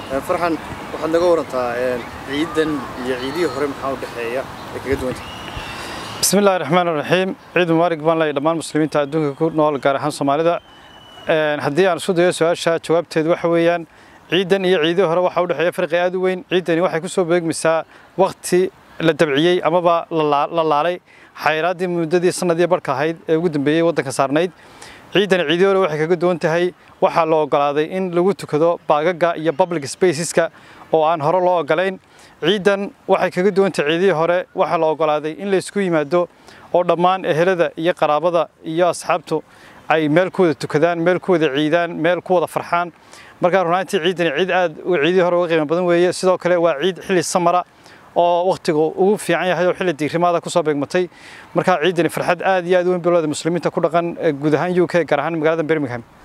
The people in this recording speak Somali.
farxan waxaad naga warantaa ciidan iyo ciidihii hore maxaa u dhexeeya ee kaga duwanta بسم الله الرحمن الرحيم عيد مبارك بان لي دمان مسلimiinta adduunka ku nool gaar ahaan Soomaalida een hadii aan isku dayo su'aasha jawaabteedu waxa weeyaan ciidan iyo ciidii hore waxa u dhaxeeya farqi aad u weyn ciidani waxay ku soo beegmaysaa waqti la dabciyay amaba la laalay xayraadii muddadii sanadii barka ahayd ee ugu dambeeyay wadanka saarnayd ciidani ciidii hore waxay kaga duwan tahay waxaa la ogolaaday in lagu tukado baagaga iyo public spaceska oo aan hore loo ogolayn ciidan waxay kaga duwan tahay ciidii hore waxaa la ogolaaday in la isku yimaado oo dhammaan ehelada iyo qaraabada iyo asxaabtu ay meel ku wada tukadaan meel ku wada ciidaan meel ku wada farxaan markaa runaantii ciidani ciid aad ciidii hore uga qiimo badan weeye sidoo kale waa ciid xilli samara oo waqtigu ugu fiican yahay oo xilli diirimaada ku soo beegmatay markaa ciidani farxad aad iyo aad u weyn bilowda muslimiinta ku dhaqan guud ahaan UK gaar ahaan magaalada Birmingham